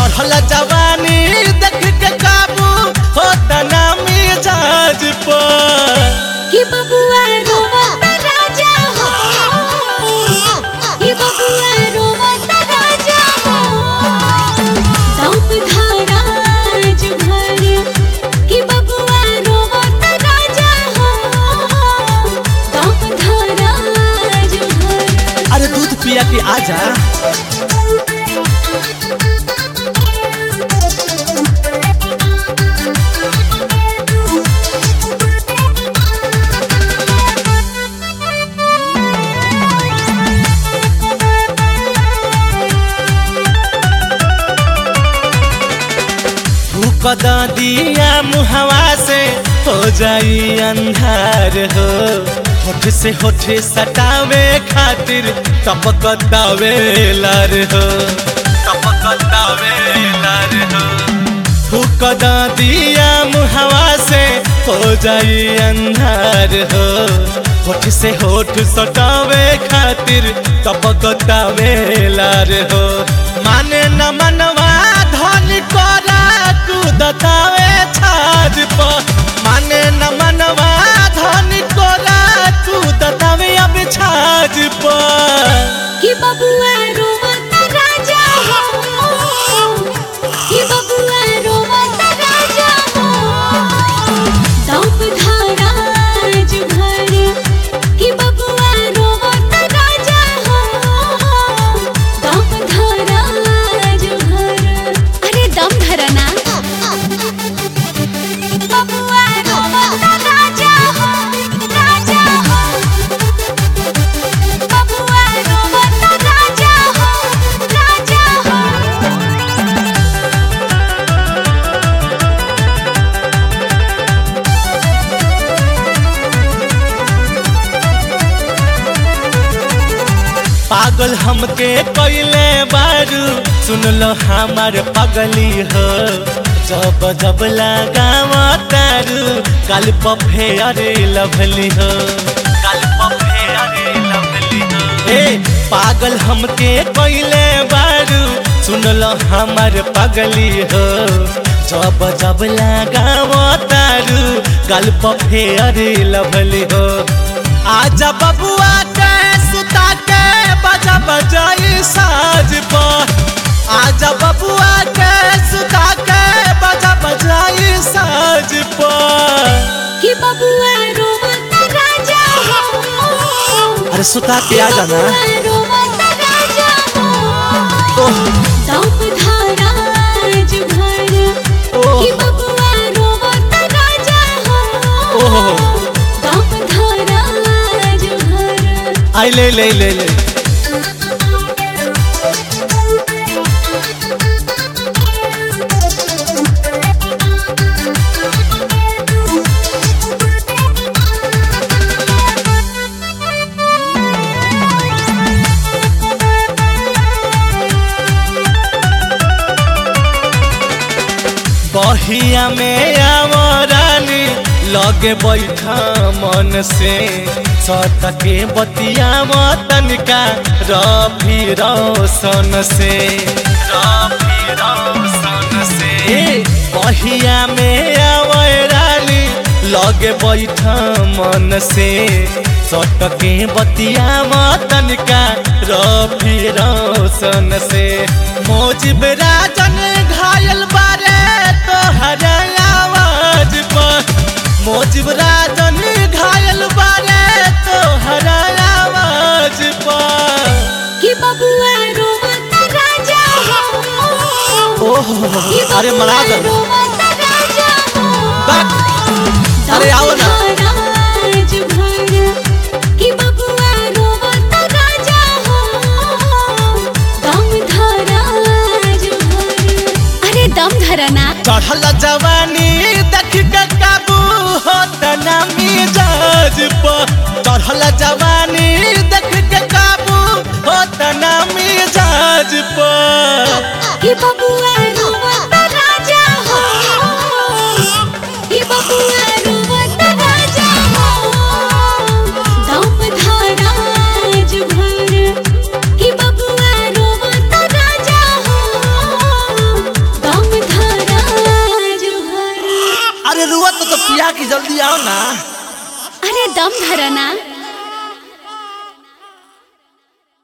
चढ़ल जवानी देख के काबू होता ना मिजाज पर कि बबुआ रोवत राजा हो कि बबुआ रोवत राजा हो दौप धारा आज भर कि बबुआ रोवत राजा हो दौप धारा आज भर अरे दूध पिया के आजा फूक द दिया मुहवा से हो जाई अंधार हो होठ से होठ सटावे खातिर टपक दावेलर हो टपक दावेलर हो फूक द दिया मुहवा से हो जाई अंधार हो होठ से होठ सटावे खातिर टपक दावेलर हो माने न मनवा धन करा कूदतावे छाज पर माने न मनवा धन करा कूदतावे अब छाज पर कि बबुआ रोवत राजा हो कि बबुआ रोवत राजा हो दौप धारा आज भर कि बबुआ रोवत राजा हो दौप धारा आज भर अरे दम धरना बबुआ रोवत राजा हो राजा हो बबुआ रोवत राजा हो राजा हो पागल हमके कैले बारू सुन लो हमार पगली हो जब जब लगाव तारू कल पफे अरे लभली हो कल पफे अरे लभली हो ए पागल हमके कैले बारू सुन लो हमार पगली हो जब जब लगाव तारू कल पफे अरे लभली हो आजा बबुआ के सुता के बजा बजाई साज पर आजा बबुआ के सुता के बजा बजाई साज पर कि बबुआ रोवत राजा हो अरे सुता के आ जाना बबुआ रोवत राजा हो ओह दौप धारा आज भर ओह कि बबुआ रोवत राजा हो ओह दौप धारा आज भर आई ले ले ले ले बहिया में आवरानी लगे बैठा मन से सत के बतिया तनिका रफी रोशन से रफी रोशन से बहिया में आवरानी लगे बैठा मन से सट के बतिया तनिका रफी रोशन से मोजिब राजन घायल बारे तोहर आवाज पर मोजिब राजन घायल बारे तोहर आवाज पर कि बबुआ रोवत राजा हो ओह कि अरे बबुआ मरा दो रोवत राजा हो बात अरे आओ ना आज भर कि बबुआ रोवत राजा हो दम धरा आज भर अरे दम धरना चढ़ल जवानी देख के काबू होता ना मिजाज पर चढ़ल जवानी देख के काबू होता ना मिजाज पर कि बबुआ रोवत राजा हो कि बबुआ रोवत राजा हो दम धरा आज भर कि बबुआ रोवत राजा हो बिया की जल्दी आओ ना अरे दम धरना